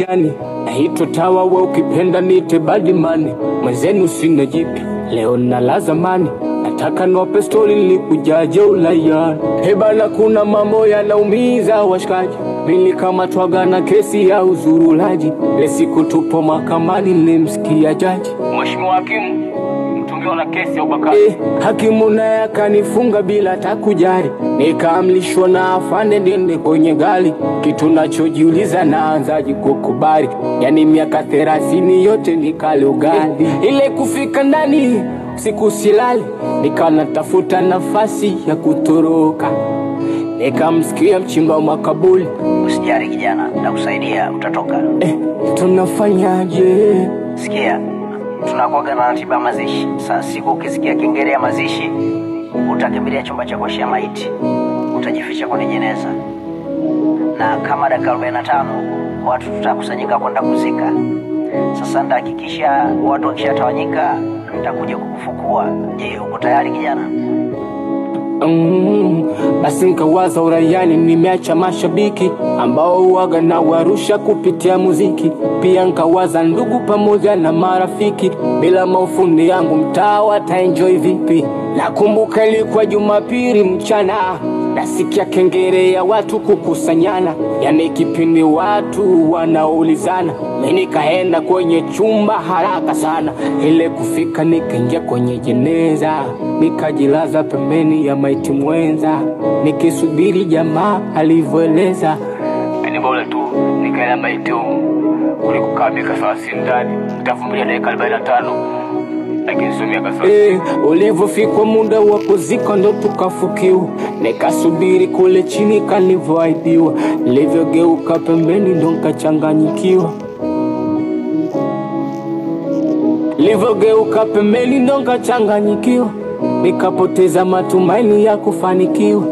yani naitwa tawa we ukipenda nite badimani mwenzenu sina jipya leo nala zamani nataka niwape stori likujaje ulayani hebana kuna mambo yanaumiza washikaji nilikamatwaga na kesi ya uzurulaji ile siku tupo mahakamani nilimsikia jaji mheshimiwa hakimu mtumiwa na kesi ya ubakaji eh, hakimu naye akanifunga bila takujari nikaamlishwa na afande niende kwenye gari kitu nachojiuliza naanzaji kukubali yani miaka thelathini yote nikale ugali ile kufika ndani siku silali nikawa natafuta nafasi ya kutoroka nikamsikia mchimba wa makabuli Usijali kijana, nakusaidia, utatoka. eh, tunafanyaje Sikia, tunakuaga na ratiba ya mazishi. Saa siku ukisikia kengele ya mazishi, utakimbilia chumba cha kuoshea maiti, utajificha kwenye jeneza, na kama dakika 45 watu tutakusanyika kwenda kuzika. Sasa nitahakikisha watu wakishatawanyika, nitakuja kukufukua. Je, uko tayari kijana? Mm, basi nkawaza uraiani, nimeacha mashabiki ambao uwaga na warusha kupitia muziki. Pia nkawaza ndugu pamoja na marafiki, bila maufundi yangu mtaa wataenjoy vipi? Nakumbuka ilikuwa Jumapili mchana, nasikia kengele ya watu kukusanyana, yani kipindi watu wanaulizana. Mimi nikaenda kwenye chumba haraka sana, ile kufika nikaingia kwenye jeneza, nikajilaza pembeni ya maiti mwenza, nikisubiri jamaa alivyoeleza. Ni bora tu nikaenda maiti kuliko kukaa miaka thelathini ndani, nitavumilia dakika arobaini na tano lakini sio miaka thelathini. Eh, ulivyofikwa muda wa kuzika ndo tukafukiwa, nikasubiri kule chini kalivyoahidiwa, nilivyogeuka pembeni ndo nkachanganyikiwa Nilivyogeuka pembeni ndo nkachanganyikiwa, nikapoteza matumaini ya kufanikiwa.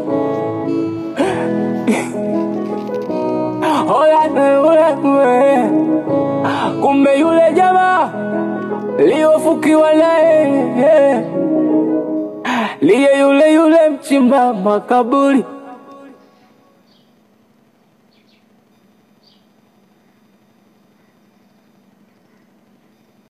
Oya, oya, oya. Kumbe yule jamaa liyofukiwa naye liye yule yule mchimba makaburi